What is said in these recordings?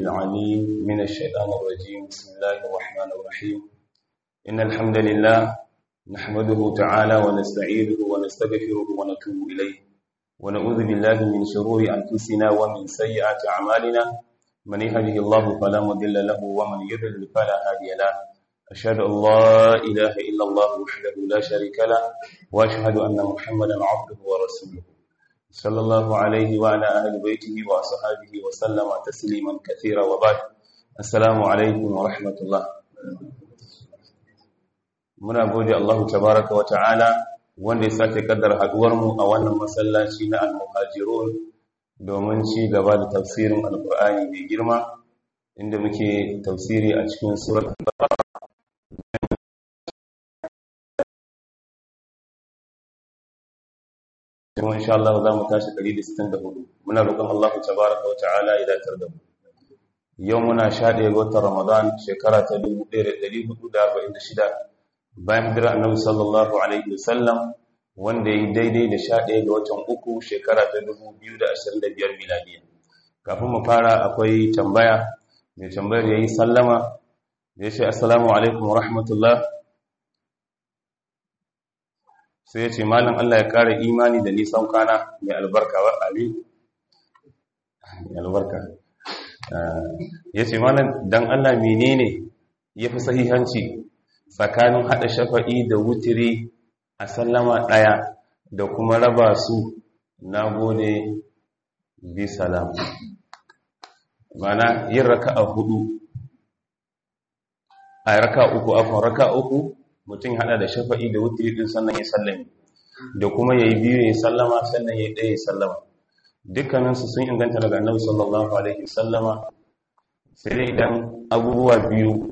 العليم من الشيطان الرجيم بسم الله الرحمن الرحيم إن الحمد لله نحمده تعالى ونستعينه ونستغفره ونتوب إليه ونعوذ بالله من شرور أنفسنا ومن سيئات أعمالنا من يهده الله فلا مضل له ومن يضلل فلا هادي له أشهد أن لا إله إلا الله وحده لا شريك له وأشهد أن محمدا عبده ورسوله صلى الله عليه وعلى أهل بيته وأصحابه وسلم تسليما كثيرا وبعد السلام عليكم ورحمة الله muna gode Allah tabaraka wa ta'ala wanda ya sake kaddara haduwar mu a wannan masallaci na al-muhajirun domin ci gaba da tafsirin alqur'ani mai girma inda muke tafsiri a cikin surat kuma insha Allah za mu tashi 164 muna roƙon Allah tabaraka wa ta'ala ya datar da mu yau muna 11 ga watan Ramadan shekara ta 1446 bayan hijira Annabi sallallahu alaihi wasallam wanda yi daidai da 11 ga watan uku shekara ta 2025 miladiya kafin mu fara akwai tambaya mai tambayar yayi sallama ya ce assalamu alaikum wa rahmatullah sai ya ce malam Allah ya ƙara imani da nisan kwana mai albarka wa ali mai albarka ya ce malam don Allah menene ya fi sahihanci tsakanin haɗa shafa'i da wutiri a sallama ɗaya da kuma raba su na gode bi salam mana yin raka a hudu a raka uku afon raka uku mutum hada da shafa'i da wutiri din sannan ya sallame da kuma yayi biyu ya sallama sannan ya ɗaya ya sallama dukkaninsu sun inganta daga annabi sallallahu alaihi wasallama sai dai idan abubuwa biyu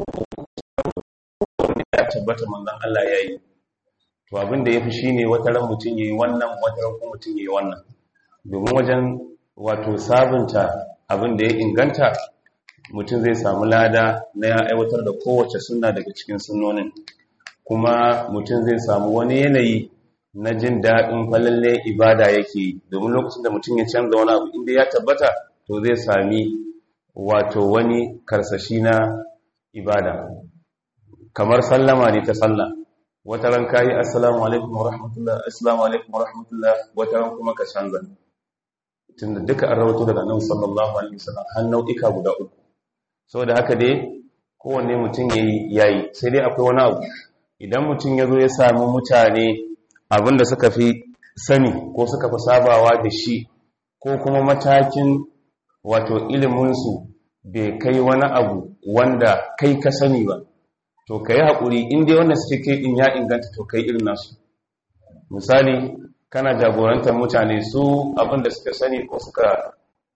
ya tabbata manzon Allah ya yi to abin da yafi shine wata ran mutum yayi wannan wata ran kuma mutum yayi wannan domin wajen wato sabunta abin da ya inganta mutum zai samu lada na ya aiwatar da kowace sunna daga cikin sunnonin kuma mutum zai samu wani yanayi na jin daɗin falalle ibada yake yi domin lokacin da mutum ya canza wani abu inda ya tabbata to zai sami wato wani karsashi na ibada kamar sallama ne ta sallah wata ran kayi assalamu alaikum wa rahmatullah assalamu alaikum wa rahmatullah wata ran kuma ka canza tunda duka an rawato daga annabi sallallahu alaihi wasallam har nau'ika guda uku saboda haka dai kowanne mutum yayi yayi sai dai akwai wani abu idan mutum ya zo ya samu mutane abinda suka fi sani ko suka fi sabawa da shi ko kuma matakin wato iliminsu bai kai wani abu wanda kai ka sani ba to ka yi haƙuri inda wanda suke kai in ya inganta to kai irin nasu misali kana jagorantar mutane su abinda suka sani ko suka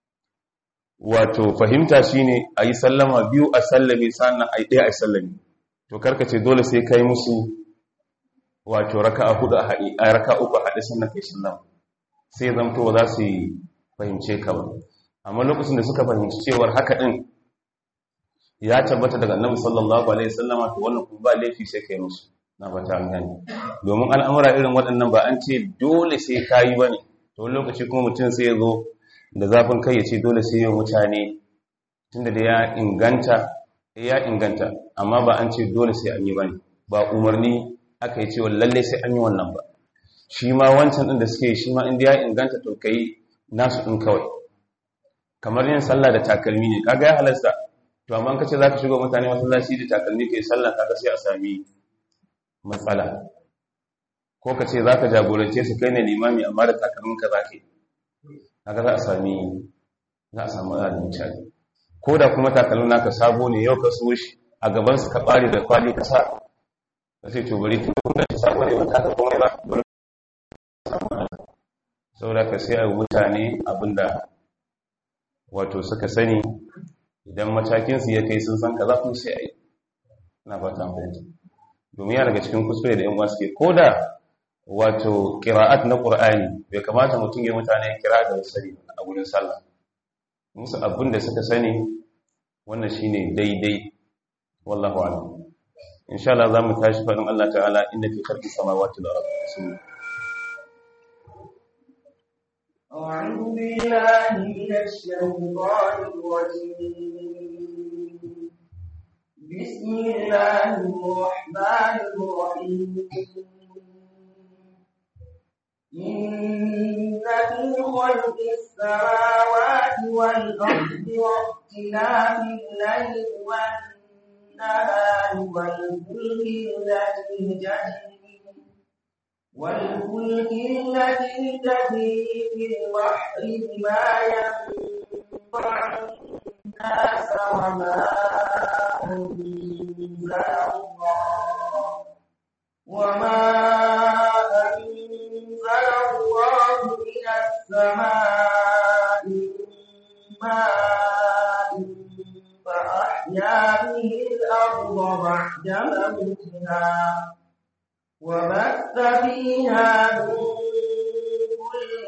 wato fahimta shine a yi sallama biyu a sallame sannan a yi ɗaya a sallame to karka ce dole sai kai musu wato raka a hudu a haɗe a raka uku a haɗe sannan kai sallama sai zamto za su yi fahimce ka ba amma lokacin da suka fahimci cewar haka ɗin ya tabbata daga annabi sallallahu alaihi wasallama to wannan kuma ba laifi sai kai musu na fata an gani domin al'amura irin waɗannan ba an ce dole sai kayi bane to lokaci kuma mutum sai ya zo da zafin kai ya ce dole sai yin mutane tunda da ya inganta ya inganta amma ba an ce dole sai an yi bane ba umarni aka yi cewa lalle sai an yi wannan ba shi ma wancan din da suke shi ma inda ya inganta to kai nasu din kawai kamar yin sallah da takalmi ne kaga ya halasta to amma kace zaka shiga mutane masallaci da takalmi kai sallah kaga sai a sami matsala ko kace zaka jagorance su kai ne limami amma da takalmin ka zaka yi kaga za a sami za a samu adalin mutane ko da kuma takalmin naka sabo ne yau ka so shi a gaban su ka bare da kwali ka sa ka sai to bari tun da sabo ne ba ta komai ba dole saboda ka sai a mutane abinda wato suka sani idan matakin su ya kai sun san kaza kuma sai a yi na fata fahimta domin ya daga cikin kuskure da yan uwa suke ko da wato ƙira'at na ƙur'ani bai kamata mutum ya mutane kira da sani a wurin sallah musu abin da suka sani wannan shine daidai wallahu a'lam insha Allah za mu tashi faɗin Allah ta'ala inda fi khalqis samawati wal ardi أعوذ بالله من الشيطان الرجيم بسم الله الرحمن الرحيم إن في خلق السماوات والأرض واختلاف الليل والنهار والفلك التي تجري والفلك التي تجري في البحر بما ينفع الناس وما أنزل الله وما أنزل الله من السماء ماء فأحيا به الأرض بعد موتها وبث فيها من كل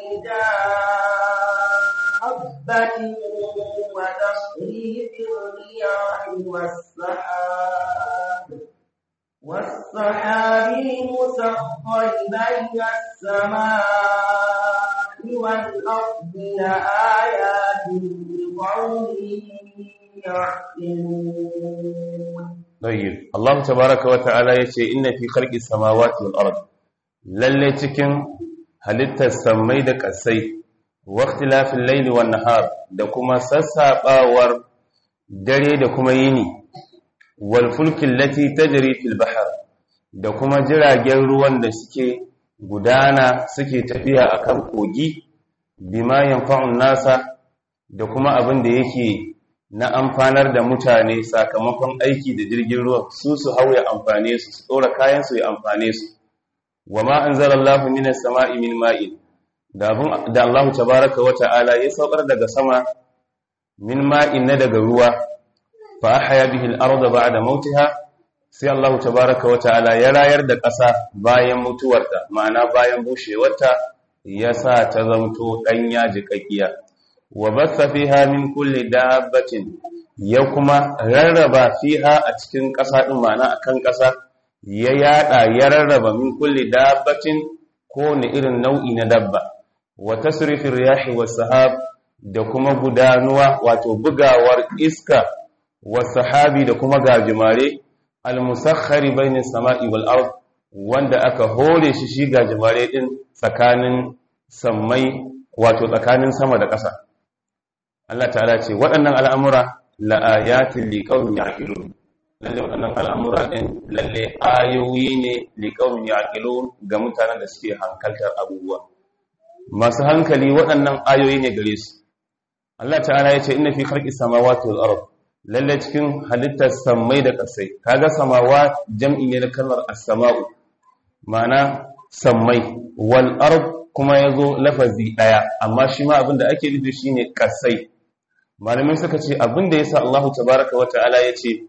دابة وتصريف الرياح والسحاب والسحاب المسخر بين السماء والأرض لآيات لقوم يعقلون طيب الله تبارك وتعالى yace inna fi khalqis samawati wal ard lalle cikin halittar samai da kasai wa ikhtilafil layli wan nahar da kuma sassabawar dare da kuma yini wal fulki allati tajri fil bahr da kuma jiragen ruwan da suke gudana suke tafiya akan kogi bima yanfa'un nasa da kuma abin da yake na amfanar da mutane sakamakon aiki da jirgin ruwa su su hau ya amfane su su tsora kayan su ya amfane su wa ma anzalallahu minas sama'i min ma'in da abun da Allah tabaaraka wa ta'ala ya saukar daga sama min ma'in na daga ruwa fa ahya bihi al-ardha ba'da mautiha sai Allah tabaaraka wa ta'ala ya rayar da ƙasa bayan mutuwarta ma'ana bayan bushewarta ya sa ta zamto danya jikakkiya wa batha fiha min kulli dabbatin ya kuma rarraba fiha a cikin ƙasa din ma'ana akan ƙasa ya yada ya rarraba min kulli dabbatin ko ne irin nau'i na dabba wa tasrifir riyahi was sahab da kuma gudanuwa wato bugawar iska was sahabi da kuma gajimare al musakhkhari bainas sama'i wal ard wanda aka hore shi shi gajimare din tsakanin sammai wato tsakanin sama da ƙasa Allah ta'ala ce waɗannan al'amura la'ayatin liƙaunin yaƙilun lalle waɗannan al'amura ɗin lalle ayoyi ne liƙaunin yaƙilun ga mutanen da suke hankaltar abubuwa masu hankali waɗannan ayoyi ne gare su Allah ta'ala ya ce ina fi harki samawa wal ard lalle cikin halittar sammai da ƙasai kaga samawa jam'i ne na kalmar as-sama'u ma'ana sammai wal ard kuma yazo lafazi ɗaya amma shi ma abin da ake nufi shine ƙasai malamai suka ce abin da yasa Allahu tabaraka wa ta'ala yace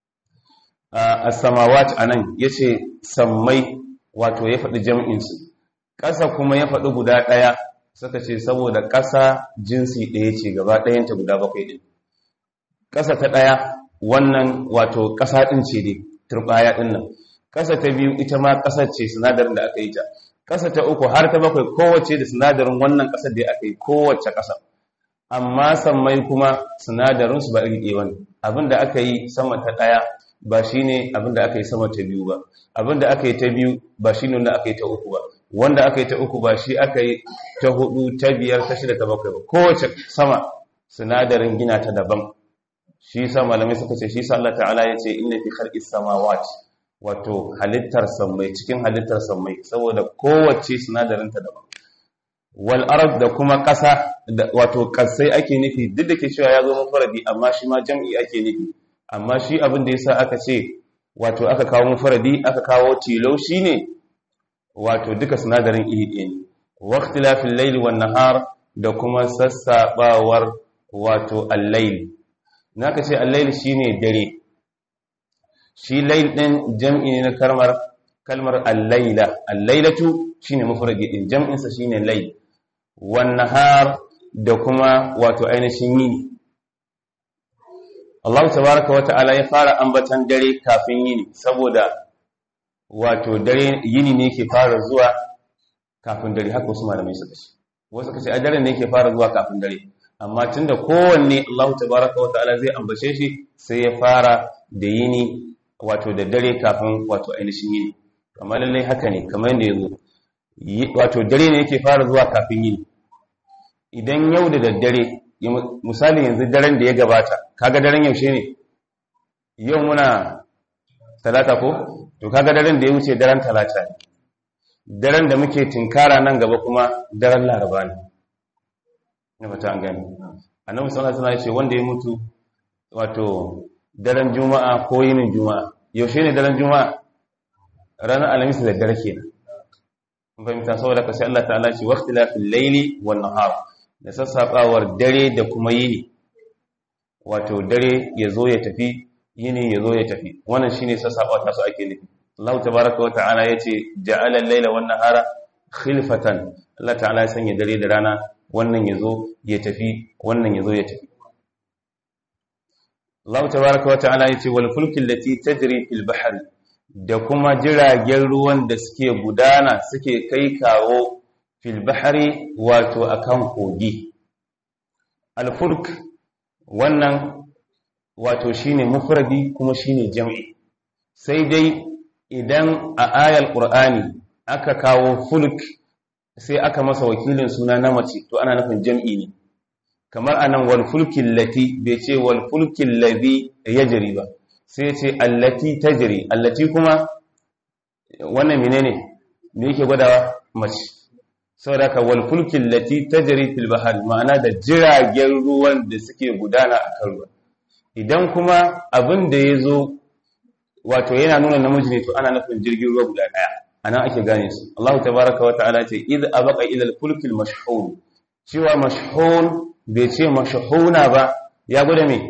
as-samawati anan yace sammai wato ya faɗi jam'in su ƙasa kuma ya faɗi guda ɗaya suka ce saboda ƙasa jinsi ɗaya ce gaba ɗayanta guda bakwai ɗin ƙasa ta ɗaya wannan wato ƙasa ɗin ce dai turɓaya ɗin nan ƙasa ta biyu ita ma ƙasar ce sinadarin da aka yi ta ƙasa ta uku har ta bakwai kowace da sinadarin wannan ƙasar da aka yi kowace ƙasa amma sammai kuma sinadarinsu ba iri ɗaya wani abinda aka yi sama ta ɗaya ba shi ne abinda aka yi sama ta biyu ba abinda aka yi ta biyu ba shi ne wanda aka yi ta uku ba wanda aka yi ta uku ba shi aka yi ta hudu ta biyar ta shida ta bakwai ba kowace sama sinadarin gina ta daban shi sa malamai suka ce shi sa Allah ta'ala ya ce inna fi khalqis samawati wato halittar sammai cikin halittar sammai saboda kowace sinadarin ta daban wal ard da kuma ƙasa wato ƙasai ake nufi duk da ke cewa ya zo mufaradi amma shi ma jam'i ake nufi amma shi abin da yasa aka ce wato aka kawo mufaradi aka kawo tilo shine wato duka sinadarin iri ɗaya ne waqtilafil layli wan nahar da kuma sassabawar wato al-layl naka ce al-layl shine dare shi layl din jam'i ne na kalmar kalmar al-layla al-laylatu shine mufradi din jam'in sa shine layl wan nahar da kuma wato ainihin yini Allah tabaaraka wa ta'ala ya fara ambatan dare kafin yini saboda wato dare yini ne ke fara zuwa kafin dare haka wasu malamai suka ce wasu kace a daren ne yake fara zuwa kafin dare amma tunda kowanne Allah tabaraka wa ta'ala zai ambace shi sai ya fara da yini wato da dare kafin wato ainihin yini amma lallai haka ne kamar yadda yazo wato dare ne yake fara zuwa kafin yini idan yau da daddare misali yanzu daren da ya gabata kaga daren yaushe ne yau muna talata ko to kaga daren da ya wuce daren talata ne daren da muke tinkara nan gaba kuma daren laraba ne na fata an gani annabi sallallahu alaihi wasallam ya ce wanda ya mutu wato daren juma'a ko yinin juma'a yaushe ne daren juma'a ranar alhamis da dare kenan mun fahimta saboda ka sai Allah ta'ala ce waqtilafil layli wan nahar da sassabawar dare da kuma yini wato dare ya zo ya tafi yini ya zo ya tafi wannan shine sassabawa ta su ake nufi Allah tabaaraka wa ta'ala yace ja'ala al-layla wan nahara khilfatan Allah ta'ala ya sanya dare da rana wannan ya zo ya tafi wannan ya zo ya tafi Allah tabaaraka wa ta'ala yace wal fulki allati tajri fil bahri da kuma jiragen ruwan da suke gudana suke kai kawo fil bahri wato akan kogi al fulk wannan wato shine mufradi kuma shine jam'i sai dai idan a ayal qur'ani aka kawo fulk sai aka masa wakilin suna na mace to ana nufin jam'i ne kamar anan wal fulkil lati bai ce wal fulkil ladhi yajri ba sai ce allati tajri allati kuma wannan menene me yake gwadawa mace saboda ka wal fulkil lati tajri fil bahr ma'ana da jiragen ruwan da suke gudana a kan ruwa idan kuma abin da yazo wato yana nuna namiji ne to ana nufin jirgin ruwa guda daya anan ake gane su Allah tabaaraka wa ta'ala ce id abaqa ila al fulkil mashhun cewa mashhun bai ce mashhuna ba ya gwada me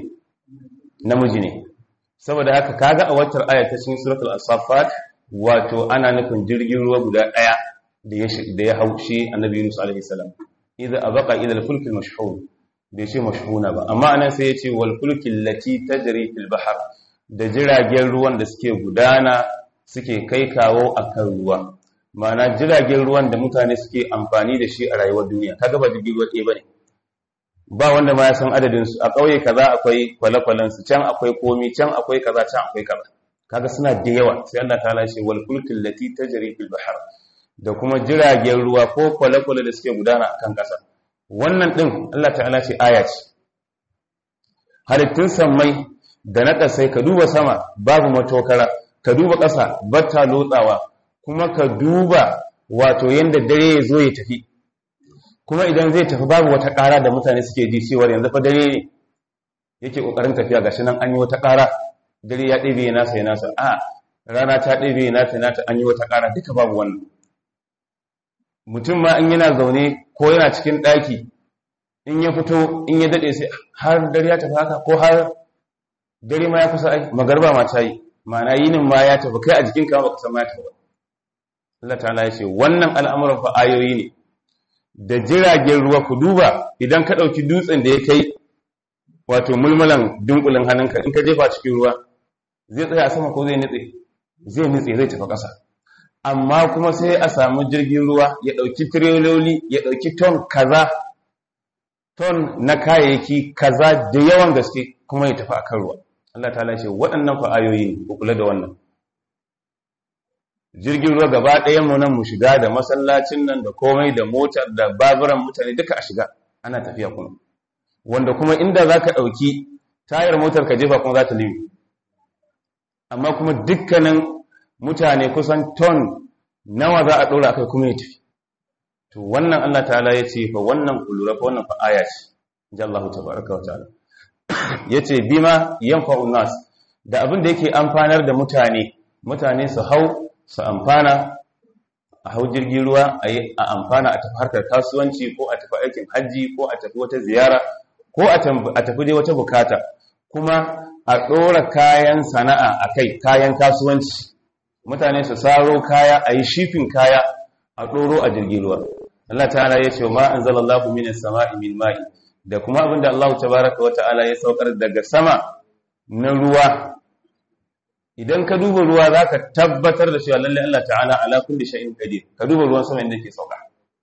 namiji ne saboda haka kaga a wacce aya ta cikin suratul as-saffat wato ana nufin jirgin ruwa guda daya da ya da ya haushi annabi Yunus alaihi salam idza abaqa ila al-fulk al-mashhun bai ce mashhuna ba amma anan sai ya ce wal fulk allati tajri fil bahr da jiragen ruwan da suke gudana suke kai kawo akan ruwa ma'ana jiragen ruwan da mutane suke amfani da shi a rayuwar duniya kaga ba jirgin ruwa ɗaya bane ba wanda ma ya san adadin su a ƙauye kaza akwai kwale-kwalen su can akwai komi can akwai kaza can akwai kaza kaga suna da yawa sai Allah ta'ala ce wal fulkil lati tajri fil bahr da kuma jiragen ruwa ko kwale-kwale da suke gudana akan ƙasa wannan din Allah ta'ala ce aya ce halittun sammai da na ƙasai ka duba sama babu matokara ka duba ƙasa batta lotsawa kuma ka duba wato yanda dare ya zo ya tafi kuma idan zai tafi babu wata ƙara da mutane suke ji cewar yanzu fa dare ne yake ƙoƙarin tafiya gashi nan an yi wata ƙara dare ya ɗebe ya nasa ya nasa a rana ta ɗebe ya nata nata an yi wata ƙara duka babu wannan mutum ma in yana zaune ko yana cikin ɗaki in ya fito in ya daɗe sai har dare ya tafi haka ko har dare ma ya kusa ai magarba ma ta yi ma'ana yinin ma ya tafi kai a jikinka ba ka san ma ya tafi Allah ta'ala ya ce wannan al'amuran fa ayoyi ne da jiragen ruwa ku duba idan ka ɗauki dutsen da ya kai wato mulmulan dunkulin hannunka in ka jefa cikin ruwa zai tsaya a sama ko zai nitse zai nitse zai tafi ƙasa amma kuma sai a samu jirgin ruwa ya ɗauki tireloli ya ɗauki ton kaza ton na kayayyaki kaza da yawan gaske kuma ya tafi akan ruwa Allah ta ce waɗannan fa ayoyi ne ku kula da wannan jirgin ruwa gaba ɗayan mu nan mu shiga da masallacin nan da komai da motar da baburan mutane duka a shiga ana tafiya kuma wanda kuma inda za ka ɗauki tayar motar ka jefa kuma za ta limi amma kuma dukkanin mutane kusan ton nawa za a ɗora kai kuma ya tafi to wannan Allah ta'ala ya ce fa wannan kulura fa wannan fa aya ce ji Allah tabaraka wa ta'ala yace bima yanfa'un nas da abin da yake amfanar da mutane mutane su hau su amfana a hau jirgin ruwa a amfana a tafi harkar kasuwanci ko a tafi aikin hajji ko a tafi wata ziyara ko a tafi dai wata bukata kuma a ɗora kayan sana'a a kai kayan kasuwanci mutane su saro kaya a yi shifin kaya a ɗoro a jirgin ruwa Allah ta'ala ya ce ma an zala Allah minas sama'i min ma'i da kuma abinda Allah tabaraka wa ta'ala ya saukar daga sama na ruwa idan ka duba ruwa za ka tabbatar da cewa lallai Allah ta'ala ala kulli shay'in qadir ka duba ruwan sama inda yake sauka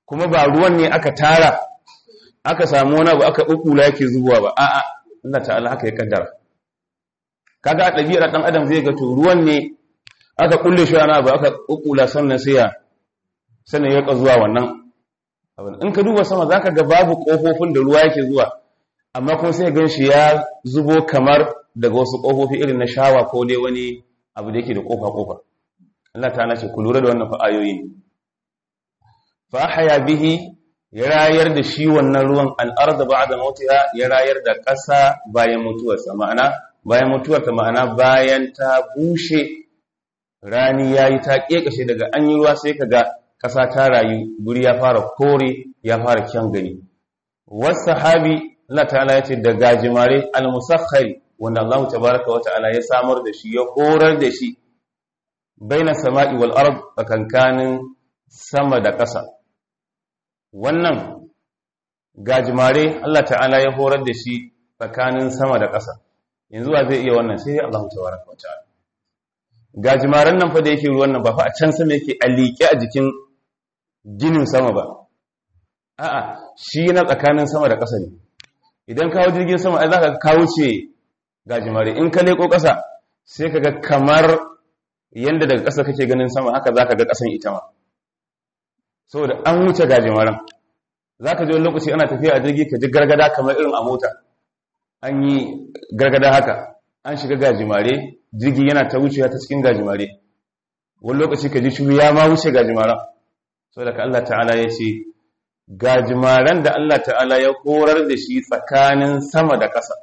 kuma ba ruwan ne aka tara aka samu wani abu aka ɓuɓɓula yake zubowa ba a'a Allah ta'ala haka ya kaddara kaga a ɗabi'ar ɗan adam zai ga to ruwan ne aka kulle shi wani abu aka ɓuɓɓula sannan sai ya sannan ya zuwa wannan abin in ka duba sama zaka ga babu ƙofofin da ruwa yake zuwa amma kuma sai gan shi ya zubo kamar daga wasu ƙofofi irin na shawa ko dai wani abu da yake da ƙofa-ƙofa Allah ta'ala ce ku lura da wannan fa'ayoyi ne fa haya bihi ya rayar da shi wannan ruwan al'arda ba da mautiya ya rayar da ƙasa bayan mutuwarsa ma'ana bayan mutuwarta ma'ana bayan ta bushe rani ya yi ta ƙeƙashe daga an yi ruwa sai ka ga ƙasa ta rayu guri ya fara kore ya fara kyan gani wasu sahabi Allah ta'ala ya ce da gajimare al-musakhari wanda Allah tabaraka wa ta'ala ya samar da shi ya horar da shi baina sama'i wal ard tsakankanin sama da ƙasa wannan gajimare Allah ta'ala ya horar da shi tsakanin sama da ƙasa yanzu wa zai iya wannan sai Allah tabaraka wa ta'ala gajimaren nan fa da yake ruwan nan ba fa a can sama yake a liƙe a jikin ginin sama ba a'a shi na tsakanin sama da ƙasa ne idan kawo jirgin sama ai zaka kawo ce gajimare in ka leko ƙasa sai kaga kamar yanda daga ƙasa kake ganin sama haka zaka ga ƙasan ita ma saboda an wuce gajimaren zaka ji wani lokaci ana tafiya a jirgi ka ji gargada kamar irin a mota an yi gargada haka an shiga gajimare jirgi yana ta wucewa ta cikin gajimare wani lokaci ka ji shi ya ma wuce gajimaren saboda ka Allah ta'ala ya ce gajimaren da Allah ta'ala ya horar da shi tsakanin sama da ƙasa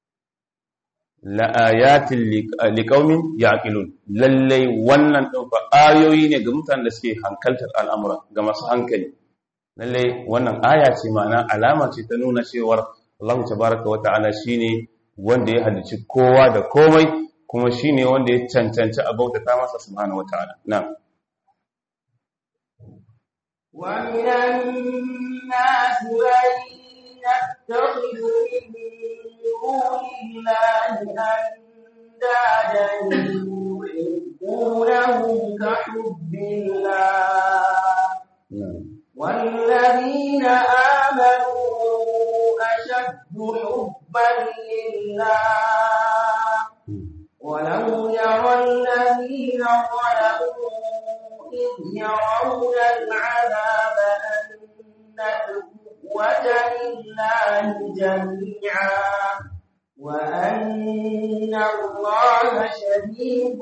la'ayatin liƙaumin yaƙilun lallai wannan ɗin fa ayoyi ne ga mutanen da suke hankaltar al'amura ga masu hankali lallai wannan aya ce ma'ana alama ce ta nuna cewar Allah tabaraka wa ta'ala shine wanda ya halicci kowa da komai kuma shine wanda ya cancanci a bautata masa subhanahu wa ta'ala na'am ومن الناس من يتخذ من دون الله أندادا يحبونهم كحب الله والذين آمنوا أشد حبا لله ولو يرى الذين ظلموا إذ يرون العذاب أن القوة لله جميعا وأن الله شديد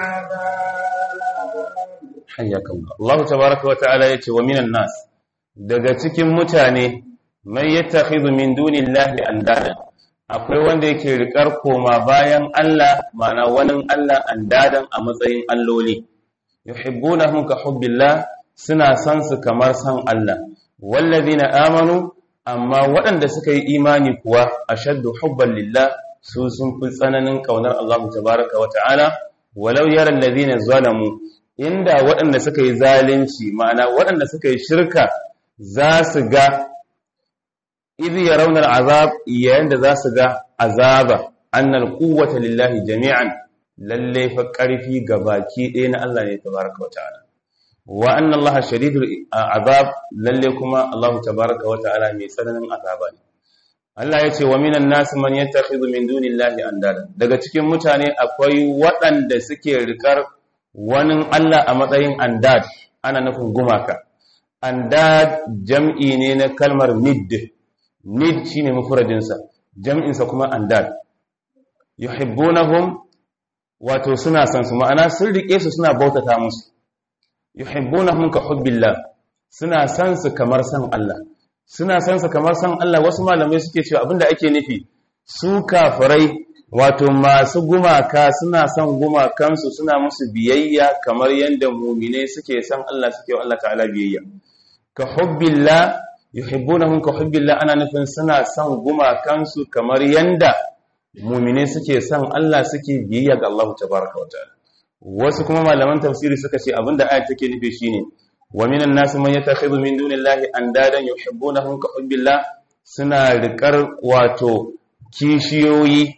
العذاب حياك الله الله تبارك وتعالى يتي ومن الناس daga cikin mutane mai yattakhidhu min dunillahi andada akwai wanda yake rikar koma bayan Allah ma'ana wani Allah andadan a matsayin alloli yuhibbunahum ka hubbillah suna san su kamar san Allah wallazina amanu amma waɗanda suka yi imani kuwa ashaddu hubban lillah su sun fi tsananin kaunar Allah tabaaraka wa ta'ala walau yara allazina zalamu inda waɗanda suka yi zalunci ma'ana waɗanda suka yi shirka za su ga idh yarawna al'azab yayin da za su ga azaba annal quwwata lillahi jami'an lalle fa ƙarfi ga baki ɗaya na Allah ne tabaraka wata'ala wa anna Allah shadidul azab lalle kuma Allah tabaraka wata'ala mai tsananin azaba ne Allah ya ce wa minan nas man yattakhidhu min dunillahi andada daga cikin mutane akwai waɗanda suke rikar wani Allah a matsayin andad ana nufin gumaka andad jam'i ne na kalmar nid nid shine mufradinsa jam'insa kuma andad yuhibbunahum wato suna san su ma'ana sun rike su suna bautata musu yuhibbunahum ka hubbillah suna san su kamar san Allah suna san su kamar san Allah wasu malamai suke cewa abinda ake nufi su kafirai wato masu gumaka suna son gumakansu suna musu biyayya kamar yadda mu'minai suke san Allah suke wa Allah ta'ala biyayya ka hubbillah yuhibbunahum ka hubbillah ana nufin suna son gumakansu kamar yanda mumine suke son Allah suke biyayya ga Allah tabaraka wa ta'ala wasu kuma malaman tafsiri suka ce abinda ayat take nufi shine wa minan nas man yattakhidhu min dunillahi andadan yuhibbunahum ka hubbillah suna riƙar wato kishiyoyi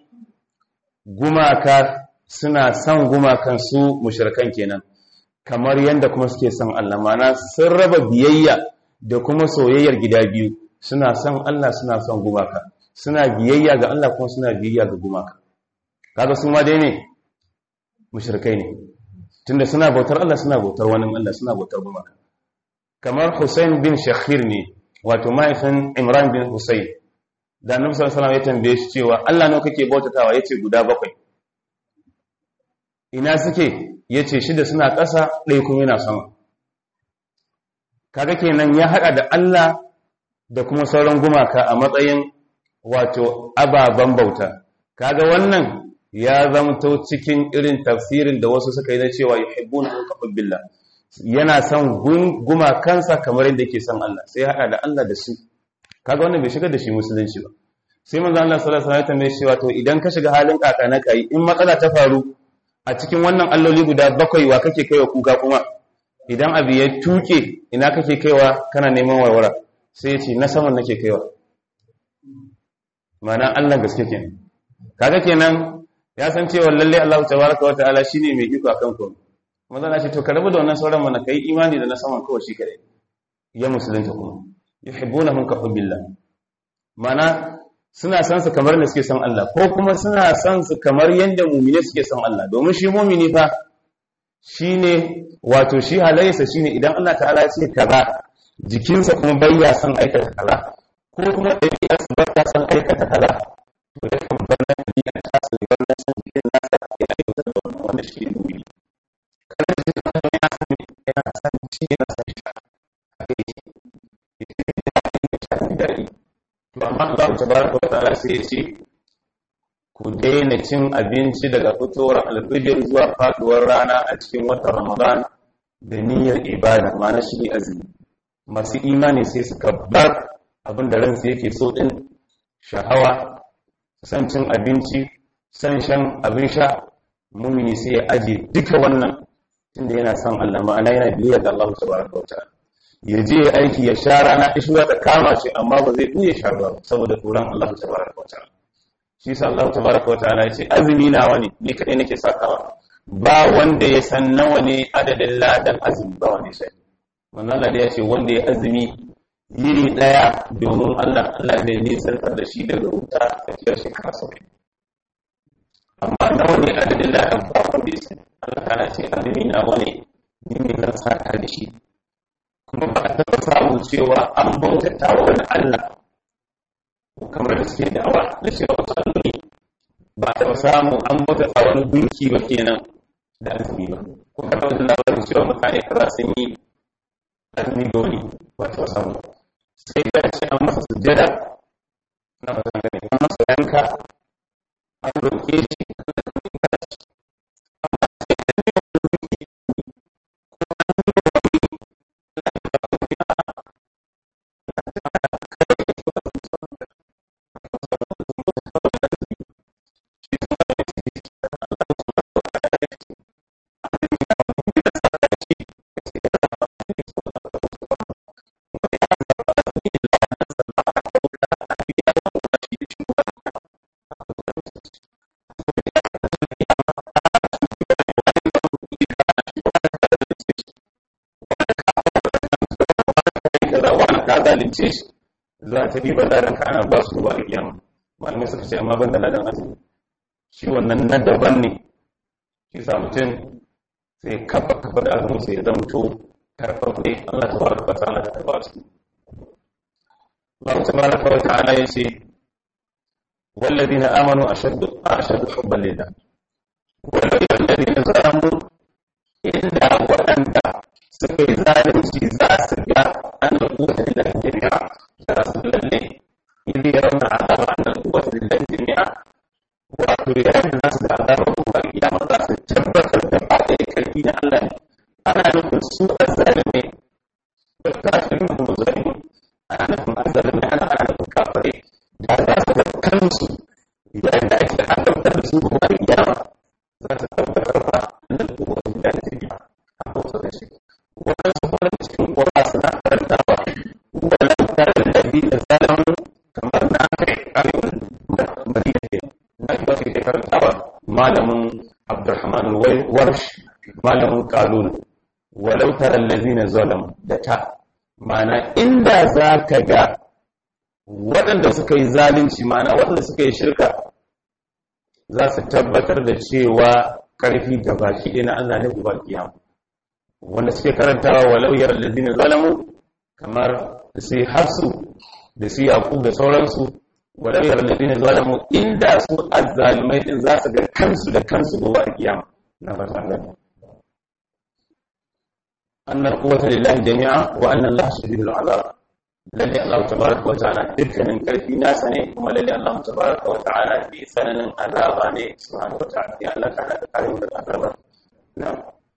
gumaka suna son gumakan su mushrikan kenan kamar yanda kuma suke son Allah mana sun raba biyayya da kuma soyayyar gida biyu suna son Allah suna son gumaka suna biyayya ga Allah kuma suna biyayya ga gumaka kaga su ma dai ne mushrikai ne tunda suna bautar Allah suna bautar wani Allah suna bautar gumaka kamar Hussein bin Shakhir ne wato mahaifin Imran bin Hussein da Annabi sallallahu alaihi wasallam ya tambaye shi cewa Allah nawa kake bautatawa yace guda bakwai ina suke yace shida suna ƙasa ɗaya kuma yana sama kaga kenan ya hada da Allah da kuma sauran gumaka a matsayin wato ababen bauta kaga wannan ya zamto cikin irin tafsirin da wasu suka yi na cewa yuhibbuna an billah yana son gumakansa kamar yadda yake son Allah sai hada da Allah da su kaga wannan bai shiga da shi musulunci ba sai manzo Allah sallallahu alaihi wasallam ya tambaye to idan ka shiga halin kaka na kai in matsala ta faru a cikin wannan alloli guda bakwai wa kake kaiwa kuka kuma idan abu ya tuke ina kake kaiwa kana neman warwara sai ya ce na saman nake kaiwa mana Allah gaske kenan kaga kenan ya san cewa lalle Allah tabaraka wa ta'ala shine mai iko akan ku manzo Allah ce to ka rabu da wannan sauran mana kai imani da na saman kawai shi kare ya musulunta kuma yuhibbunahum ka hubbillah mana suna san su kamar da suke son Allah ko kuma suna san su kamar yanda mu'mine suke son Allah domin shi mu'mini fa shine wato shi halayyarsa shine idan Allah ta'ala ya ce kaza jikinsa kuma bayya son aikata kaza ko kuma ɗabi'arsa ba ta son aikata kaza to ya kan bar na ɗabi'a ta su bar na son jikin nasa ya aikata da wannan wanda shi ne mu'mini kada ji ka ya san yana san shi yana san shi a kai shi daɗi to amma Allah tabaraka wa ta'ala sai ya ce ku daina cin abinci daga fitowar alfijir zuwa faduwar rana a cikin watan Ramadan da niyyar ibada ma'ana shi ne azumi masu imani sai suka bar abin da ransu yake so din sha'awa san cin abinci san shan abin sha mumini sai ya aje duka wannan tunda yana son Allah ma'ana yana biyayya ga Allah tabaraka wa ta'ala ya je ya aiki ya sha rana ishuwa ta kama shi amma ba zai iya sha ruwa saboda tsoron Allah tabaraka wa ta'ala shi sa Allah tabaraka wa ta'ala yace azumi nawa ne ni kadai nake sakawa ba wanda ya san nawa ne adadin ladan azumi ba wanda ya sani wannan Allah ya ce wanda ya azumi yiri daya domin Allah Allah zai nisantar da shi daga wuta tafiyar shekara saba'in amma nawa ne adadin ladan ba wanda ya sani Allah ta ce azumi nawa ne ni ne zan saka da shi kuma ba a taɓa samun cewa an bautata wa wani Allah kamar da suke da'awa da cewa wasu alloli ba a taɓa samun an bautata wani gunki ba kenan da azumi ba ko ka taɓa labarin cewa mutane kaza sun yi azumi da wani ba taɓa samu sai ka ce an masa sujjada na fatan gani an masa yanka an roƙe shi zalunce shi za ta riba ladan ka ana ba su ruwa a kiyama malamai suka ce amma ban da ladan azumi shi wannan na daban ne shi sa mutum sai kafa kafa da azumi sai ya zamto karfafe Allah ta baraka wa ta'ala ta ba su Allah ta baraka wa ta'ala ya ce والذين آمنوا أشد أشد حبا لله والذين ظلموا إلا وأنت suka yi zalunci za su ga an da kuwata da jami'a za su lalle ili ya rauna azaba an da kuwata da jami'a wato yayin da su da azaba kuma kiyama za su tabbatar da ba da karfi na Allah ne ana nufin su azzalime da kafirin da muzalimi ana nufin azzalime ana ana nufin kafare da za su da kansu yayin da ake haɗautar da su kuma kiyama za su tabbatar ba da kuwata da jami'a a kusa da shi waɗansu farin cikin ƙura suna karantawa walau tare da dabi da zalamu kamar na kai arewa madina ke na yi wasu ke karantawa malamin abdurrahman warsh malamin kalun walau tare da lazina zalam da ta ma'ana inda za ka ga waɗanda suka yi zalunci ma'ana waɗanda suka yi shirka za su tabbatar da cewa ƙarfi ga baki ɗaya na Allah ne uba kiyama wanda suke karantawa walau yar ladina zalamu kamar da su yi hafsu da su yaƙub da sauransu walau yar ladina zalamu inda su azzalimai din za su ga kansu da kansu gobe a kiyama na fata Allah anna quwwata lillahi jami'a wa anna Allah shadidul azab lalle Allah tabaraka wa ta'ala dukkanin karfi nasa ne kuma lalle Allah tabaraka wa ta'ala bi sananin azaba ne subhanahu wa ta'ala ya Allah ta da kare mu daga azaba na'am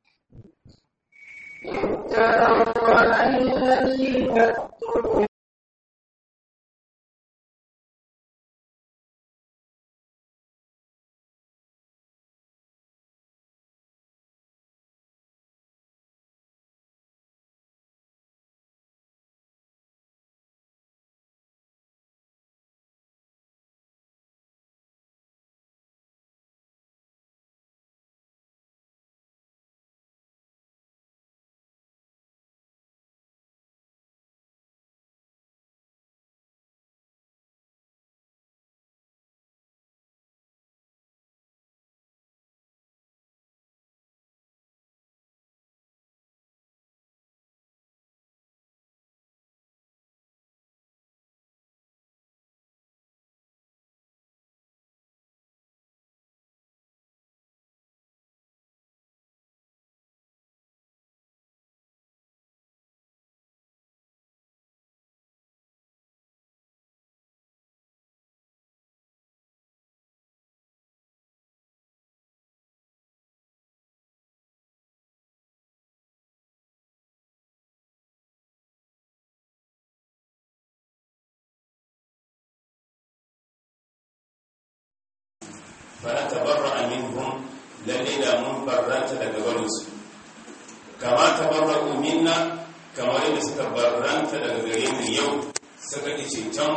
فنتبرأ منهم للذين من برأت daga barinsu kama tabarra'u minna kamar yadda suka barranta daga gare mu yau suka ki ceton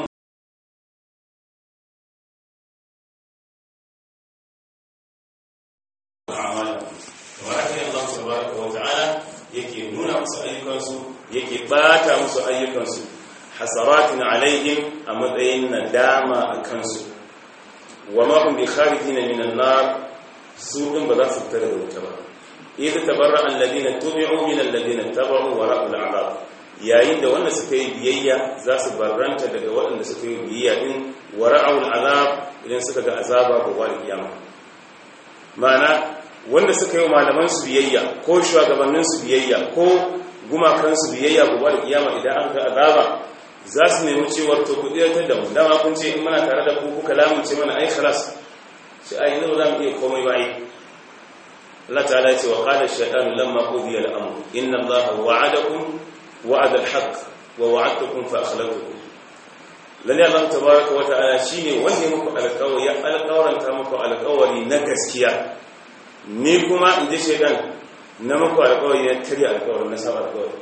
a'mala tabaraka Allah tabaraka wa ta'ala yake nuna musu ayyukansu yake bata musu ayyukansu hasaratin alaihim a matsayin nadama a kansu wa ma hum bi kharijin min an-nar su din ba za su fita daga wuta ba idza tabarra alladhina tubi'u min alladhina tabu wa ra'u al-'adab yayin da wanda suka yi biyayya za su barranta daga waɗanda suka yi biyayya din wa ra'u al-'adab idan suka ga azaba ba wa kiyama ma'ana wanda suka yi malaman su biyayya ko shugabannin su biyayya ko gumakan su biyayya ba wa kiyama idan aka ga azaba za su nemi cewar to ku ɗiratar da mu dama kun ce in muna tare da ku kuka lamunce mana ai khalas shi ai yanzu za mu iya komai ba ai Allah ta'ala ce wa qala ash-shaytanu lamma qudiya al-amr inna Allaha wa'adakum wa'ada al-haqq wa wa'adtukum fa akhlaftukum lalle Allah tabaaraka wa ta'ala shine wanda ya muku alƙawari ya alƙawaranta muku alƙawari na gaskiya ni kuma in ji shaytan na muku alƙawari na tarya alƙawari na saba alƙawari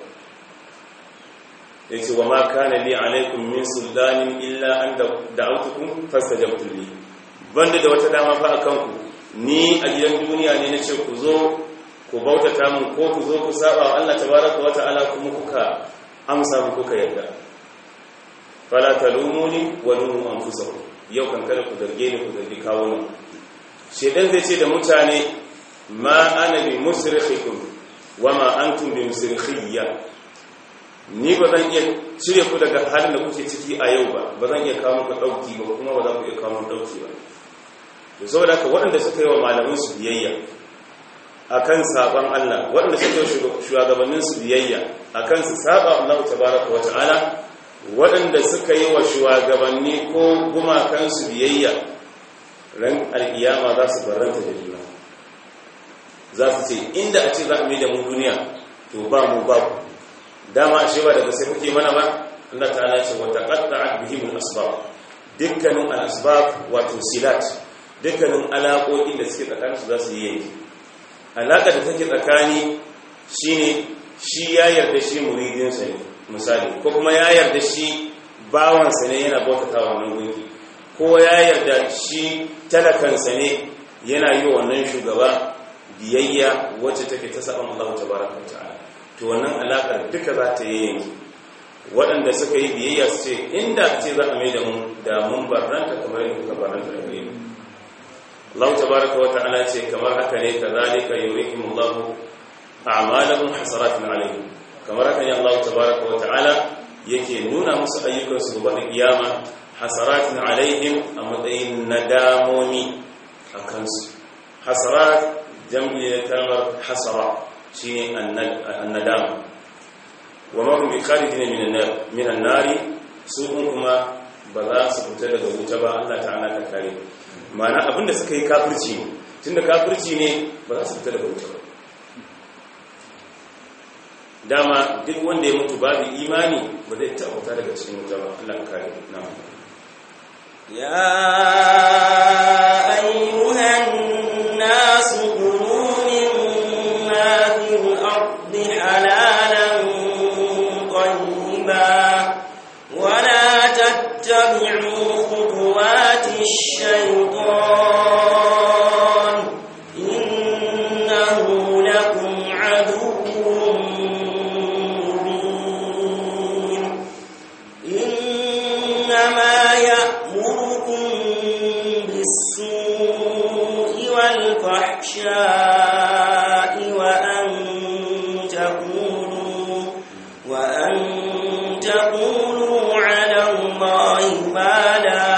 yace wa ma kana li alaikum min sultanin illa an da'awtukum fastajabtum li banda da wata dama fa akan ku ni a gidan duniya ne nace ku zo ku bautata mun ko ku zo ku saba wa Allah tabaraka wa ta'ala kuma kuka amsa mu kuka yarda fala talumuni wa lumu anfusakum yau kan kada ku zarge ni ku zargi kawo ni shedan zai ce da mutane ma ana bi musrikhikum wa ma antum bi musrikhiyya ni ba zan iya cire ku daga halin da kuke ciki a yau ba ba zan iya kawo muku dauki ba kuma ba za ku iya kawo muku dauki ba to saboda haka waɗanda suka yi wa malaman su biyayya akan saban Allah waɗanda suka yi shugabannin su biyayya akan su saba Allah tabaraka wa ta'ala waɗanda suka yi wa shugabanni ko gumakan su biyayya ran alkiyama za su barranta da juna za su ce inda a ce za a mai da mu duniya to ba mu ba ku dama ashe ba daga sai kuke mana ba Allah ta'ala ce wa taqatta'at bihim al-asbab dukkanin al-asbab wato silat dukkanin alaƙoƙin da suke tsakanin su za su yi yanki alaƙa da take tsakani shine shi ya yarda shi muridin sa ne misali ko kuma ya yarda shi bawan sa ne yana bautata wa wannan gunki ko ya yarda shi talakan sa ne yana yi wa wannan shugaba biyayya wacce take ta saban Allah tabaraka wa ta'ala to wannan alaƙar duka za ta yi yanki waɗanda suka yi biyayya su ce inda ce za a mai da mu da mun barranta kamar yadda kuka barranta da gare mu Allah tabaraka wa ta'ala ce kamar haka ne kazalika yurihimullahu a'malahum hasaratin alayhim kamar haka ne Allah tabaraka wa ta'ala yake nuna musu ayyukan su gobe kiyama hasaratin alaihim a matsayin nadamomi a kansu hasarat jam'i da kalmar hasara shine annadama wa ma hum bikharijin min an-nar min an-nari su kuma ba za su fita daga wuta ba Allah ta'ala ta kare ma'ana abinda suka yi kafirci ne tunda kafirci ne ba za su fita daga wuta ba dama duk wanda ya mutu babu imani ba zai taɓa daga cikin wuta ba Allah kare na'am يا أيها الناس كلوا مما في الأرض حلالا طيبا ولا تتبعوا خطوات الشيطان إنه لكم عدو مبين إنما يأمركم بالسوء والفحشاء وأن تقولوا وأن تقولوا على الله ما لا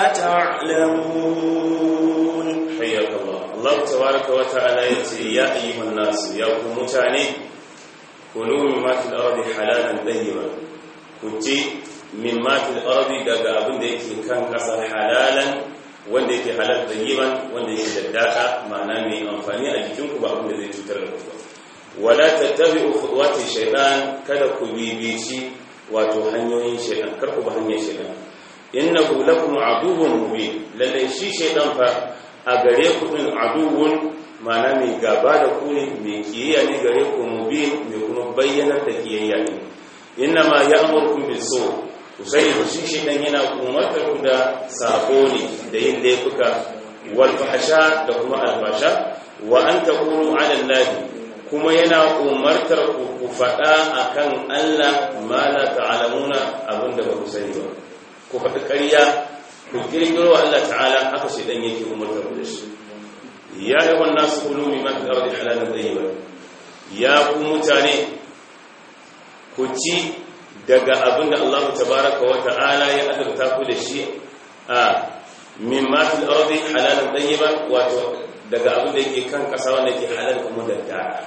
تعلمون حياك الله الله تبارك وتعالى يتي يا أيها الناس يا متاني كلوا مما في الأرض حلالا طيبا كنتي مما في الأرض daga abin da yake kan ƙasa halalan wanda yake halal tayyiban wanda yake daddaka ma'ana mai amfani a jikinku ba abin da zai cutar da ku ba wala tattabi'u khutuwati shaytan kada ku bibici wato hanyoyin shaytan kar ku ba hanyar shaytan innahu lakum aduwwun mubin lalle shi shaytan fa a gare ku din aduwwun ma'ana mai gaba da ku ne mai kiyayya ne gare ku mubin mai kuma bayyanar da kiyayya ne innama ya'murukum bis-su ku sani shi shaytan yana umartar ku da sako ne da yin laifuka wal fahsha da kuma al-fasha wa an taqulu 'ala allahi kuma yana umartar ku ku faɗa akan Allah ma la ta'lamuna abinda ba ku sani ba ku faɗi ƙarya ku kirkiro Allah ta'ala haka shi dan yake umartar ku da shi ya yi wannan su kulu mi man ardi halalan tayyiba ya ku mutane ku ci daga abinda Allah tabaraka wa ta'ala ya azurta ku da shi a min ma fil ardi halalan tayyiba wato daga abinda yake kan ƙasa wanda yake halal kuma da da'a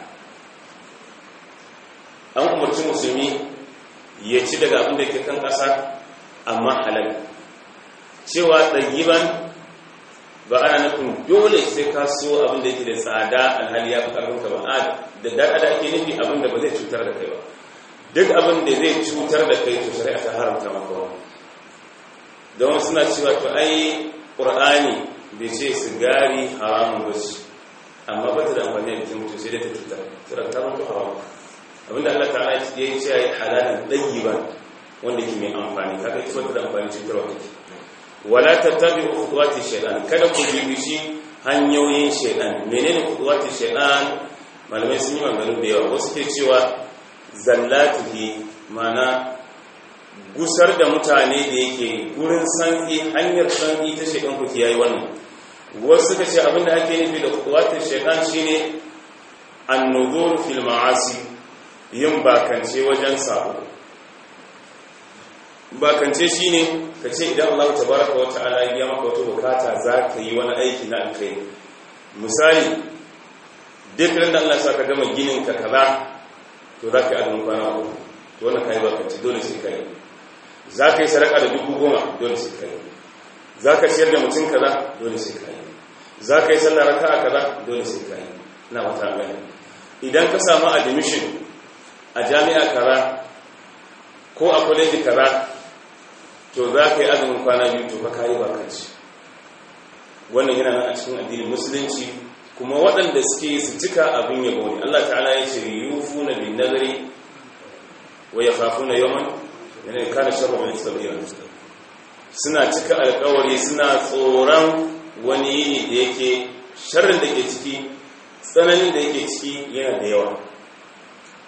an umarci musulmi ya ci daga abin da ke kan ƙasa amma halal cewa ɗagiban ba ana nufin dole sai ka so abin da yake da tsada alhali ya fi ƙarfinka ba a da daɗa da ake nufi abin da ba zai cutar da kai ba duk abin da zai cutar da kai to shari'a ta haramta maka wani don suna cewa to ai ƙur'ani bai ce sigari haramun ba ce amma ba ta da amfani da jikin mutum sai dai ta cutar sai ta mutu haramun abinda Allah ta'ala ya yi cewa halalin ɗayyiban wanda ke mai amfani kaga ita bata da amfani cutarwa kake wala tattabi khutuwati shaytan kada ku bibi shi hanyoyin shaytan menene khutuwati shaytan malamai sun yi maganganu da yawa wasu ke cewa zallatihi mana gusar da mutane da yake gurin sanki hanyar sanki ta shaytan ku kiyaye wannan wasu suka ce abinda ake nufi da khutuwati shaytan shine an-nuzur fil ma'asi yin bakance wajen sabo bakance shi ne ka ce idan Allah ta baraka wa ta'ala ya maka wata bukata za ka yi wani aiki na alkai misali duk da Allah sa ka gama ginin ka kaza to za ka yi azumin kwana uku to wannan ka yi bakance dole sai ka yi za ka yi sadaka da dubu goma dole sai ka yi za ka ciyar da mutum kaza dole sai ka yi za ka yi sallah raka'a kaza dole sai ka yi na wata gani idan ka samu admission a jami'a kaza ko a kwaleji kaza to za ka yi azumin kwana biyu to ka yi bakanci wannan yana nan a cikin addinin musulunci kuma waɗanda suke su cika abin yabo ne Allah ta'ala ya ce yufu na bin nazari wa ya fafu na yawan yana da kana sharwa mai sabiya suna cika alkawari suna tsoron wani yini da yake sharrin da ke ciki tsananin da yake ciki yana da yawa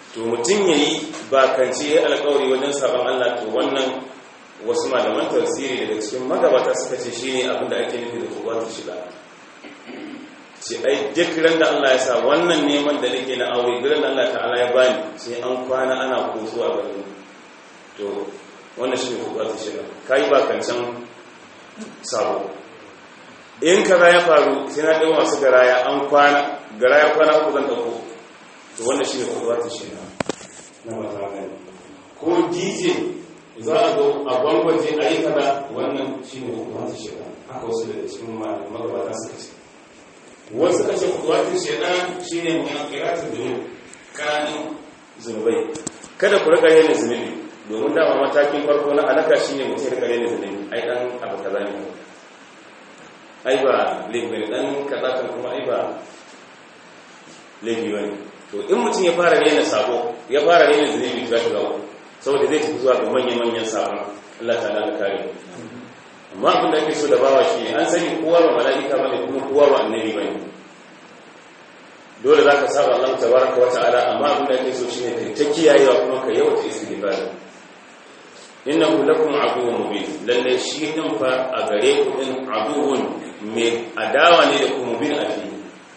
to mutum ya yi bakance ya alkawari wajen sabon Allah to wannan wasu malaman tafsiri daga cikin magabata suka ce shi ne abinda ake nufi da kuwa ta shiga ce ai duk ran da Allah ya sa wannan neman da nake na aure gidan Allah ta'ala ya bani sai an kwana ana kosuwa ga ni to wannan shi ne kuwa ta shiga kai bakancan sabo in kaza ya faru sai na ɗan masu garaya an kwana garaya kwana uku zan ɗauko to wannan shi ne kuwa ta shiga na mata gani ko dj za a zo a gwangwaje a yi kaza wannan shi ne kuwa ta shiga haka wasu daga cikin magabata suka ce wasu kashe kuwa ta shiga shi ne mai kiratun dunu kanin zunubai kada ku rika yin zunubi domin dama matakin farko na alaka shi ne mutum rika yin zunubi ai dan abu kaza ne ai ba laifi ne dan kaza kan kuma ai ba laifi ba ne to in mutum ya fara rena sabo ya fara rena zunubi za ta gawo saboda zai tafi zuwa ga manya-manyan sabon Allah ta da kare amma abin da ake so da bawa shi an sani kowa ba mala'ika ba ne kuma kowa ba annabi ba ne dole za ka saba Allah ta baraka wata ala amma abin da ake so shi ne kai ta kiyayewa kuma ka yawata istighfar innahu lakum aduwwun mubin lalle shi din fa a gare ku din aduwwun mai adawa ne da ku mubin a fili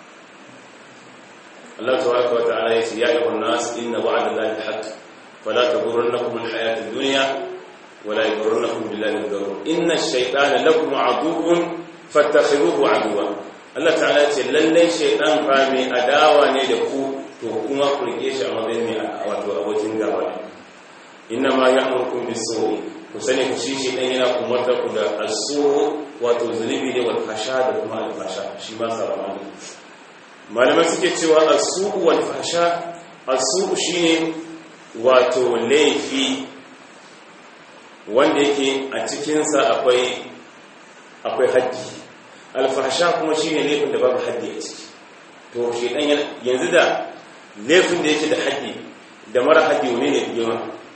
Allah tabaraka wa ta'ala yace ya ayyuhan nas inna wa'da Allahi haqq fala taghurrannakum al-hayat ad-dunya wa la yaghurrannakum billahi al-ghurur inna ash-shaytana lakum aduwwun fattakhidhuhu aduwwan Allah ta'ala yace lalle shaytan fa mai adawa ne da ku to kuma ku rike shi a matsayin mai wato abokin gaba inna ma ya'murukum bis-su'i ku sani ku shi shi dan yana umarta ku da as-su' wato zunubi ne wal fasha da kuma al-fasha shi ma sabama ne malamai suke cewa as-su' wal fasha as-su' shine wato laifi wanda yake a cikin sa akwai akwai haddi al-fasha kuma shine laifin da babu haddi a ciki to shi dan yanzu da laifin da yake da haddi da mara haddi wane ne yawa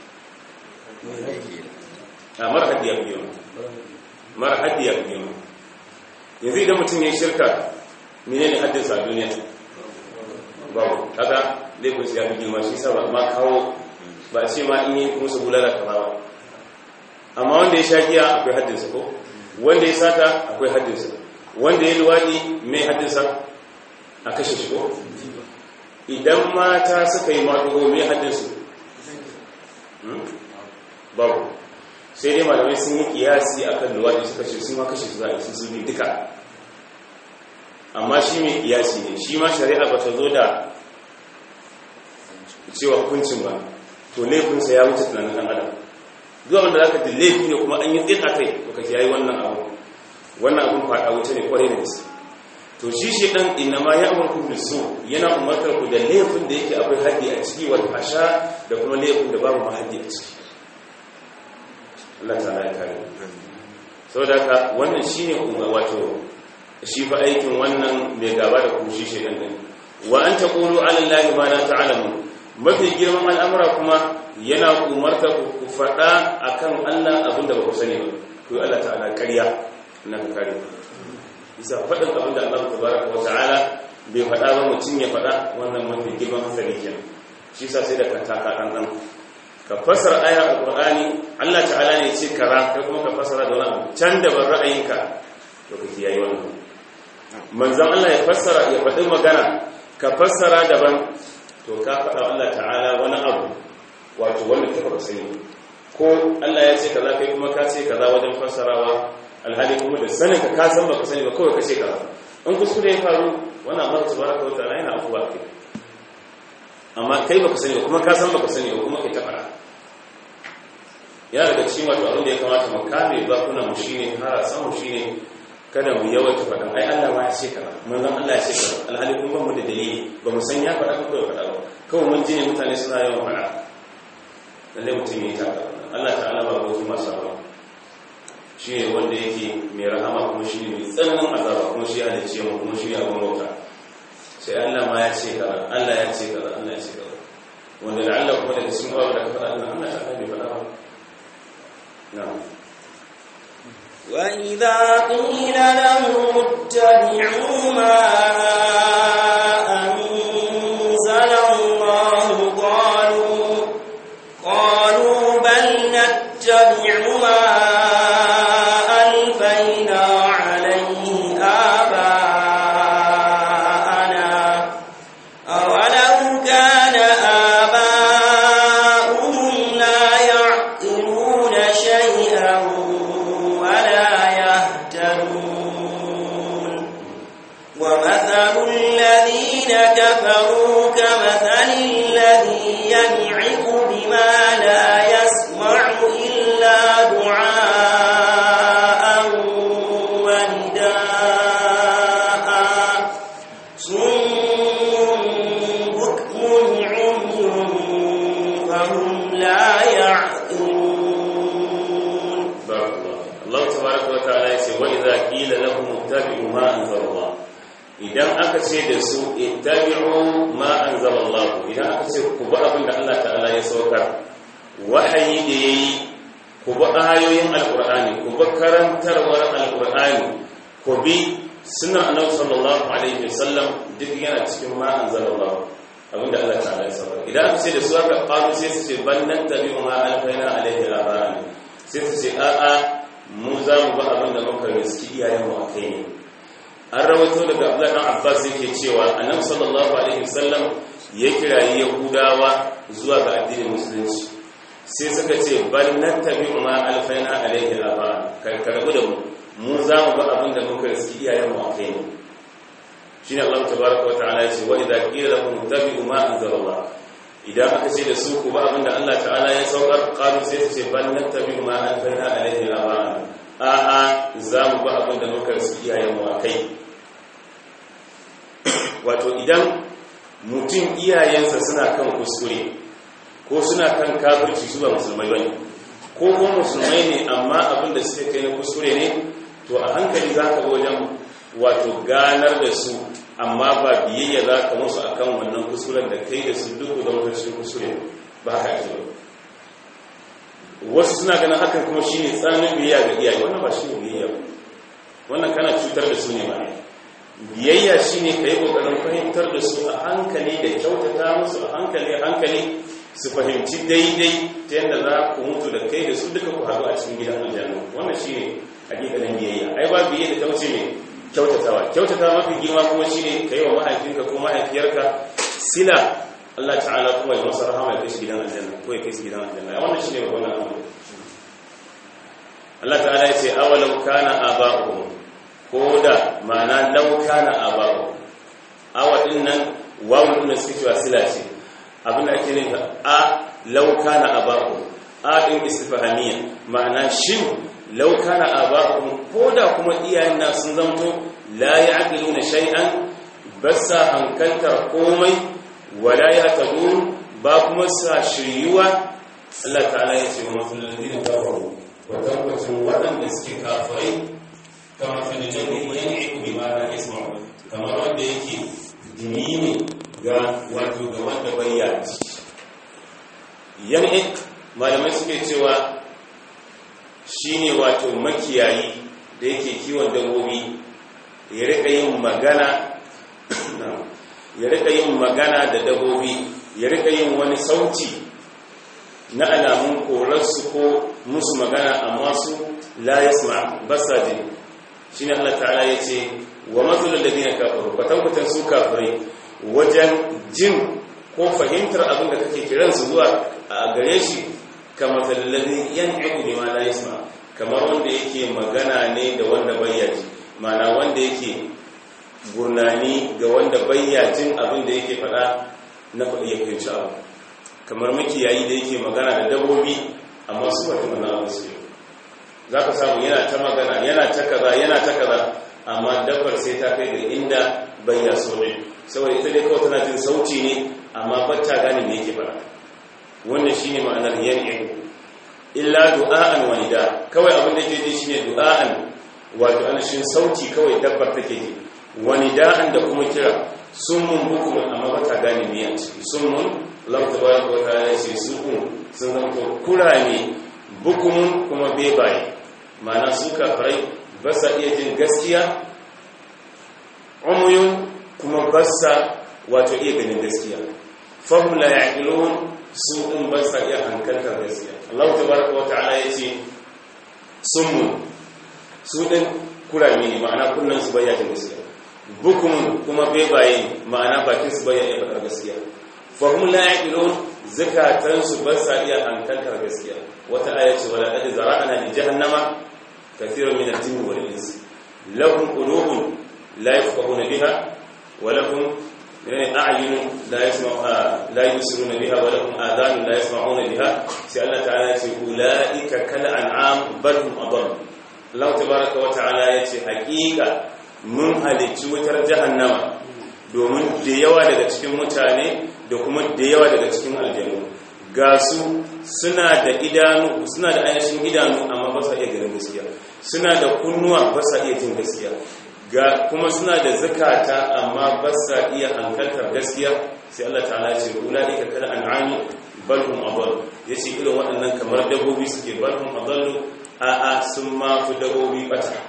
a mara haddi ya fi yawa mara haddi ya fi yawa yanzu idan mutum ya shirka mene ne haddinsa a duniya babu kaga laifin ya fi girma shi sa ba ma kawo ba ce ma in yi musu bulala kama ba amma wanda ya sha giya akwai haddinsa ko wanda ya sata akwai haddinsa wanda ya luwaɗi mai haddinsa a kashe shi ko idan mata suka yi maɗugo mai haddinsu babu sai dai malamai sun yi kiyasi akan luwaɗi suka ce sun ma kashe su za a su bi duka amma shi mai kiyasi ne shi ma shari'a ba ta zo da cewa hukuncin ba to laifinsa ya wuce tunanin ɗan adam zuwa wanda za ka ji laifi ne kuma an yi tsin a kai to ka kiyaye wannan abu wannan abun faɗa wuce ne kwarai da gaske to shi shi ɗan ina ma ya amurku da so yana umartar ku da laifin da yake akwai haddi a ciki wata hasha da kuma laifin da babu ma haddi a ciki Allah ta ya kare saboda haka wannan shine umma wato shi fa aikin wannan mai gaba da kushi shi dan dan wa an taqulu ala allahi ma la ta'lamu mafi girman al'amura kuma yana umarta ku faɗa akan Allah abinda ba ku sani ba ku Allah ta'ala ƙarya na ka kare bisa faɗin abinda Allah tabaraka wa ta'ala bai faɗa ba mutum ya faɗa wannan mafi girman hatsari kenan shi sa sai da ka taka dan dan ka fassara aya alqur'ani Allah ta'ala ne ce kara kai kuma ka fassara da wani abu can da ban ra'ayinka to ka kiyaye wannan manzon Allah ya fassara ya faɗi magana ka fassara daban to ka faɗa Allah ta'ala wani abu wato wanda ta faɗa sani ko Allah ya ce kaza kai kuma ka ce kaza wajen fassarawa alhali kuma da sanin ka ka san baka sani ba kawai ka ce kaza in kuskure ya faru wannan Allah tabaraka wa ta'ala yana afuwa kai amma kai baka sani ba kuma ka san baka sani ba kuma kai ta fara ya daga cikin wato abin da ya kamata mu kame bakuna mu shine har san mu shine kada mu yawaita faɗin ai Allah ma ya ce kaza manzon Allah ya ce kaza alhali kun ba mu da dalili ba mu san ya faɗa ko bai faɗa ba kawai mun ji ne mutane suna yawan faɗa lalle mutum ya taka Allah ta'ala ba ko kuma sawa shi ne wanda yake mai rahama kuma shi ne mai tsananin azaba kuma shi ya dace mu kuma shi ne abin bauta sai Allah ma ya ce kaza Allah ya ce kaza Allah ya ce kaza wanda da Allah kuma daga cikin babu da ka faɗa Allah Allah ta bai faɗa ba na'am وإذا قيل لهم اتبعوا ما أنزل الله قالوا ومثل الذين كفروا كمثل الذي ينعق بما لا يسمع إلا دعاء ونداء صم بكم عمي فهم لا يعقلون بارك الله الله تبارك وتعالى يقول وإذا قيل لهم اتبعوا ما أنزل الله idan aka ce da su ittabi'u ma anzalallahu idan aka ce ku bi abin da Allah ta'ala ya saukar wahayi da yayi ku bi ayoyin alqur'ani ku bi karantarwar alqur'ani ku bi sunnar annabi sallallahu alaihi wasallam duk yana cikin ma anzalallahu abin da Allah ta'ala ya saukar idan aka ce da su aka qalu sai su ce ban nan tabi'u ma alfaina alaihi abana sai su ce a'a mu za mu bi abin da muka riski iyayen mu akai ne an rawaito daga Abdullah dan Abbas yake cewa Annabi sallallahu alaihi wasallam ya kirayi Yahudawa zuwa ga addinin musulunci sai suka ce bal nattabi'u ma alfaina alaihi aba kai karbu da mu mu za mu ba abin da muka riski iyayen mu akai ne shine Allah tabaaraka wa ta'ala ya ce wa idza qila lahum tabi'u ma anzalallah idan aka ce da su ku ba abin da Allah ta'ala ya saukar qalu sai su ce bal nattabi'u ma alfaina alaihi aba a'a za mu ba abin da muka riski iyayen mu akai wato idan mutum iyayensa suna kan kuskure ko suna kan kafirci su ba musulmai bane ko kuma musulmai ne amma abin da suke kai na kuskure ne to a hankali za ka wajen wato ganar da su amma ba biyayya za ka musu akan wannan kuskuren da kai da su duk da wata kuskure ba haka ake ba wasu suna ganin hakan kuma shine tsanin biyayya ga iyaye wannan ba shine biyayya ba wannan kana cutar da su ne ba ne biyayya shine ka yi ƙoƙarin fahimtar da su a hankali da kyautata musu a hankali a hankali su fahimci daidai ta yadda za ku mutu da kai da su duka ku haɗu a cikin gidan aljanna wannan shine hakikalin biyayya ai ba biyayya da ta wuce mai kyautatawa kyautata mafi girma kuma shine ka yi wa mahaifinka ko mahaifiyarka sila Allah ta'ala kuma ya masa rahama ya kai shi gidan aljanna ko ya kai shi gidan aljanna wannan shine babban al'amari Allah ta'ala ya ce awalau kana aba'uhum ko da ma'ana lauka na abawo awa din nan wawun din suke cewa sila ce abinda ake nufi a lauka na abawo a din istifhamiya ma'ana shin lauka na abawo ko da kuma iyayen na sun zamto la ya'qiluna shay'an basa hankaltar komai wala yahtadun ba kuma sa shiryuwa Allah ta'ala ya ce wa masalladin kafaru wa tabbacin waɗanda suke kafirai kama fililabi yan'iku bima la yasma'u kamar wanda yake dumi ne ga wato ga wanda bai yaji yan'ik malamai suke cewa shine wato makiyayi da yake kiwon dabbobi ya rika yin magana ya rika yin magana da dabbobi ya rika yin wani sauti na alamun korarsu ko musu magana amma su la yasma basa jini shine Allah ta'ala ya ce wa matsalul ladina kafaru kwatankwatan su kafirai wajen jin ko fahimtar abin da kake kiran su zuwa a gare shi kamar zallalin yan ibu ne ma la yasma kamar wanda yake magana ne da wanda bayya ji mana wanda yake gurnani ga wanda bayya jin abin da yake faɗa na faɗi ya fahimci abu kamar makiyayi da yake magana da dabbobi amma su wata mana abu su za ka samu yana ta magana yana ta kaza yana ta kaza amma dabbar sai ta kai ga inda bayya so ne saboda ita dai kawai tana jin sauci ne amma bata gane me yake fara wannan shine ma'anar yan'i illa du'a'an wa nida kawai abin da yake ji shine du'a'an wato anashin sauti kawai dabbar take ji wa nida'an da kuma kira summun bukumun amma bata gane me yake summun Allah tabaraka wa ta'ala ya ce sukun sun zama kurame bukumun kuma bebaye ma'ana su kafirai ba sa iya jin gaskiya umuyun kuma ba sa wato iya ganin gaskiya fahim la ya'qilun su din ba sa iya hankaltar gaskiya Allah tabaraka wa ta'ala yace summu su din kurame ne ma'ana kunnan su baya jin gaskiya bukumun kuma bebaye ma'ana bakin su baya iya faɗar gaskiya fahim la ya'qilun zakatan su ba sa iya hankaltar gaskiya wata aya ce wala qad zara'na li jahannama kathiran min al-jinni wal ins lahum qulubun la yafqahuna biha wa lahum a'yun la yasma'u la yusiruna biha wa lahum adhan la yasma'una biha sai Allah ta'ala ya ce ulaika kal an'am bal hum adall Allah tabaraka wa ta'ala ya ce haƙiƙa mun halicci wutar jahannama domin da yawa daga cikin mutane da kuma da yawa daga cikin aljanu ga su suna da idanu suna da ainihin idanu amma ba sa iya ganin gaskiya suna da kunnuwa ba sa iya jin gaskiya ga kuma suna da zakata amma ba sa iya hankaltar gaskiya sai Allah ta'ala ya ce ulaika kal an'ami bal hum adall yace irin waɗannan kamar dabbobi suke bal hum adallu a a sun ma fi dabbobi bata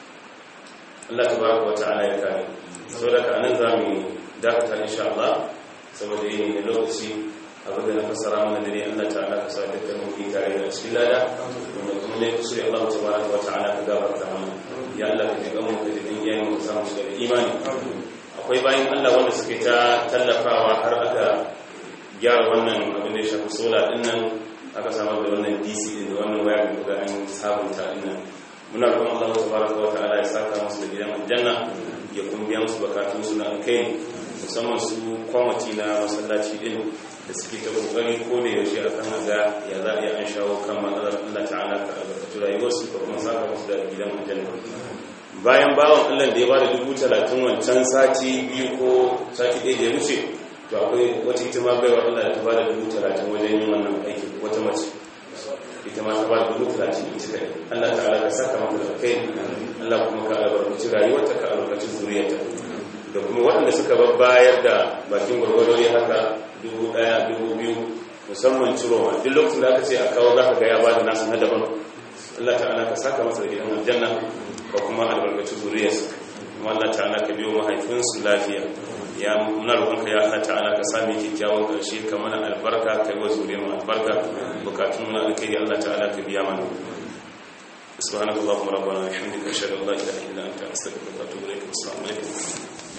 Allah tabaraka wa ta'ala ya kare saboda ka anan zamu dakata insha Allah saboda yin da lokaci abin da na fassara mana dare Allah ta'ala ka sa dukkan mu yi tare da cikin lada wanda kuma ne kusuri Allah tabaraka wa ta'ala ka gafarta mana ya Allah ka jiga mu da din yayin mu samu shiga da imani akwai bayan Allah wanda suke ta tallafawa har aka gyara wannan abin da ya shafi sola din nan aka samar da wannan DC din da wannan waya da ga an sabunta din nan muna kuma Allah tabaraka wa ta'ala ya saka musu da gidan aljanna ya kuma biya musu bukatun su na alkhairi musamman su kwamati na masallaci din da suke ta kokari ko da yaushe a kan ga ya za a yi an shawo kan matsalar Allah ta'ala ka albarkatu rayuwarsu ka kuma saka musu da gidan aljanna bayan bawan Allah da ya bada dubu talatin wancan sati biyu ko sati ɗaya da ya wuce to akwai wata ita ma baiwa Allah da ta bada dubu talatin wajen yin wannan aiki wata mace ita ma ta bada dubu talatin ita kai Allah ta'ala ka saka mata da kai Allah kuma ka albarkaci rayuwarta ka albarkaci zuriyarta da kuma waɗanda suka bayar da bakin gwargwado ya haka dubu ɗaya dubu biyu musamman ciroma duk lokacin da aka ce a kawo za ka ga ya ba da nasu na daban Allah ta'ala ka saka masa da gidan aljanna ka kuma albarkaci zuriyarsa kuma Allah ta'ala ka biyo mahaifinsu lafiya ya muna roƙonka ya Allah ta'ala ka sami kyakkyawan ƙarshe ka mana albarka kai wa zuriyar mu albarka bukatun mu na alkhairi Allah ta'ala ka biya mana سبحانك اللهم ربنا وبحمدك اشهد ان لا اله الا انت استغفرك واتوب اليك السلام عليكم